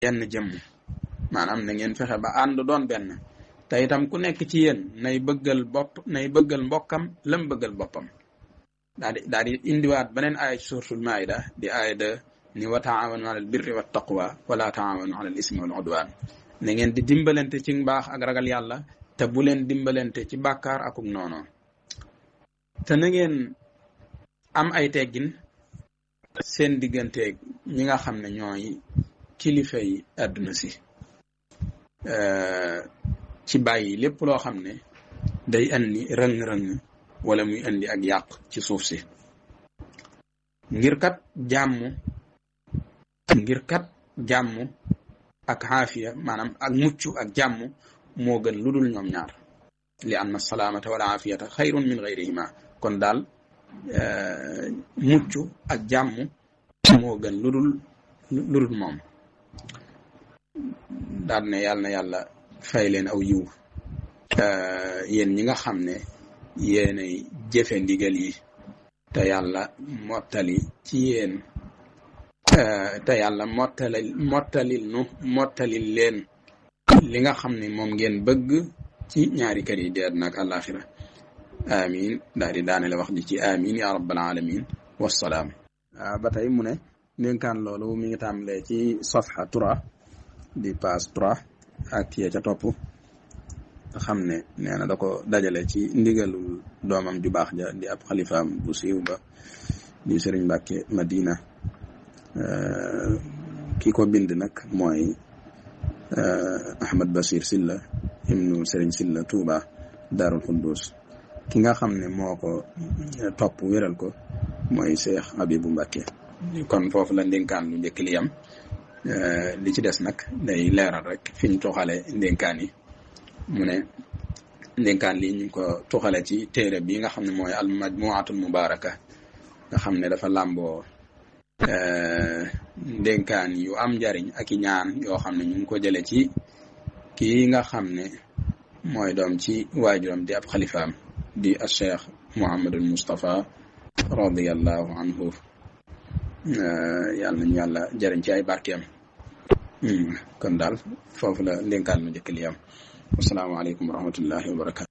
yenn jëmm maanaam na ngeen fexe ba ànd doon benn te itam ku nekk ci yéen nay bëggal bopp nay bëggal mbokkam lam bëggal boppam daa di daa di indiwaat beneen aaya ci suuratul maayida di aaya de ni wa taawanu alal birri wa taqwa wala taawanu alal ismi wal udwan na ngeen di dimbalante ci mbaax ak ragal yàlla te bu leen dimbalante ci bàkkaar akuk noono te na ngeen am ay teggin seen digganteeg ñi nga xam ne ñooy kilifa yi àdduna si ci bàyyi lépp loo xam ne day andi rëng-rëng wala muy andi ak yàq ci suuf si ngir kat jàmm ngir kat jàmm ak xaafiya maanaam ak mucc ak jàmm moo gën lu dul ñoom ñaar li anna salaamata wala aafiyata xayrun min gayrihima kon daal mucc ak jàmm moo gën lu dul lu dul moom daal ne yàlla na yàlla fay leen aw yiw yéen ñi nga xam ne yéenay jëfe ndigal yi te yàlla mottali ci yéen te yàlla mottalil mottalil nu mottalil leen li nga xam ne moom ngeen bëgg ci ñaari kër yi di àddina ak àllaaxira amin daal di daane la wax ji ci amin ya rabbal alamin wassalaam ba tey mu ne ndénkaan loolu mi ngi tàmbalee ci safha trois di page trois ak yee ca topp nga xam ne nee na da ko dajale ci ndigalul doomam ju baax ja di ab xalifaam bu siiw ba di sëriñ Mbàkke Madina ki ko bind nag mooy Ahmad Bashir Silla ibnu sëriñ Silla Touba Daarul Xuddus ki nga xam ne moo ko topp wéral ko mooy Cheikh Abibu Mbàkke kon foofu la ndénkaan lu njëkk li yam li ci des nag day leeral rek fi ñu tuxale ndénkaan yi mu ne ndénkaan lii ñu ngi ko tuxale ci téere bi nga xam ne mooy al majmuatul mubaraka nga xam ne dafa làmboo ndénkaan yu am njariñ ak i ñaan yoo xam ne ñu ngi ko jële ci kii nga xam ne mooy doom ci waajuram di ab xalifaam di a cheikh Muhammadul Mustafa radiallahu anhu yàlla nañu yàlla jëriñ ci ay barkeem kon daal foofu la ndénkaan lu njëkk li am wasalaamaaleykum wa rahmatullahi wa barakatu